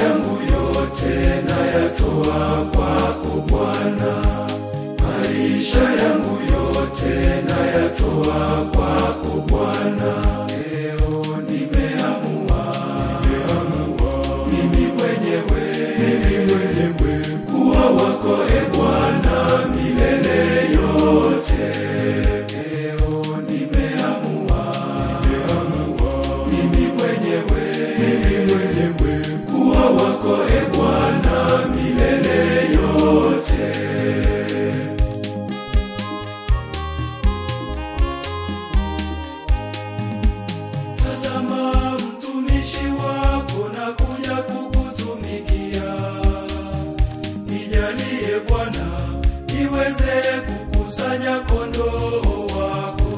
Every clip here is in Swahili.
yangu yote nayatoa kwako Bwana, maisha yangu yote nayatoa kwako Bwana. Leo nimeamua, mimi mwenyewe, mimi mwenyewe kuwa wako e Bwana milele yote. Leo nimeamua, mimi mwenyewe, mimi mwenyewe kuwa wako e Bwana milele yote. Tazama mtumishi wako na kuja kukutumikia. Nijalie Bwana niweze kukusanya kondoo wako.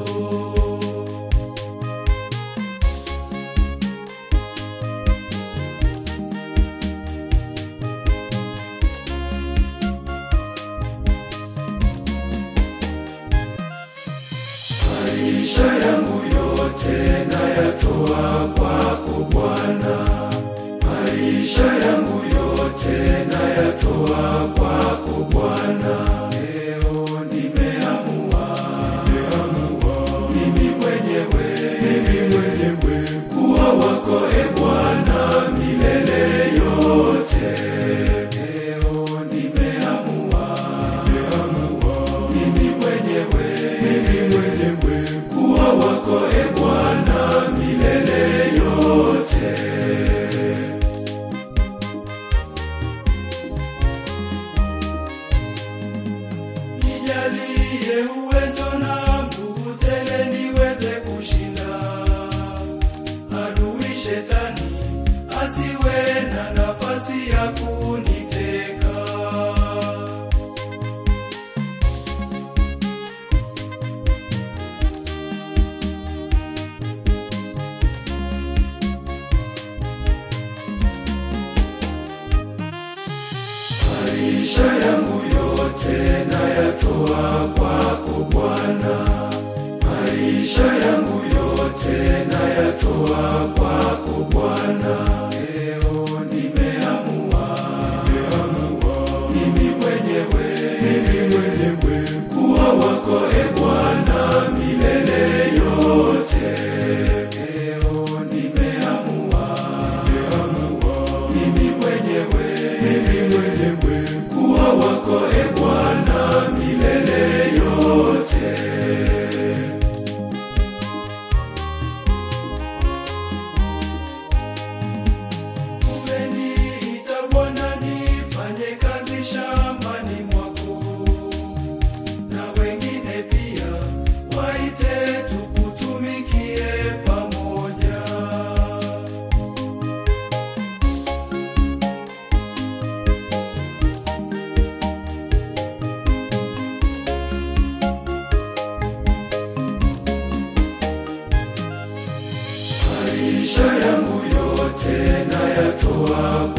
Maisha yangu yote nayatoa kwako Bwana, maisha yangu yote nayatoa kwako Bwana. Leo nimeamua, mimi mwenyewe, mimi mwenyewe kuwa wako e Bwana milele yote. Leo nimeamua, mimi mwenyewe, mimi mwenyewe kuwa wako e Bwana milele yote. Nijalie uwezo na nguvu tele niweze kushinda adui shetani asiwe na nafasi ya kuniteka. Maisha yangu yote nayatoa kwako Bwana, maisha yangu yote nayatoa kwako Bwana. Leo nimeamua, mimi mwenyewe, mimi mwenyewe kuwa wako e Bwana milele yote. Leo nimeamua, mimi mwenyewe, mimi mwenyewe kuwa wako e Bwana milele yote. Umeniita Bwana nifanye kazi shambani mwako, na wengine pia waite tukutumikie pamoja. maisha yangu yote nayatoa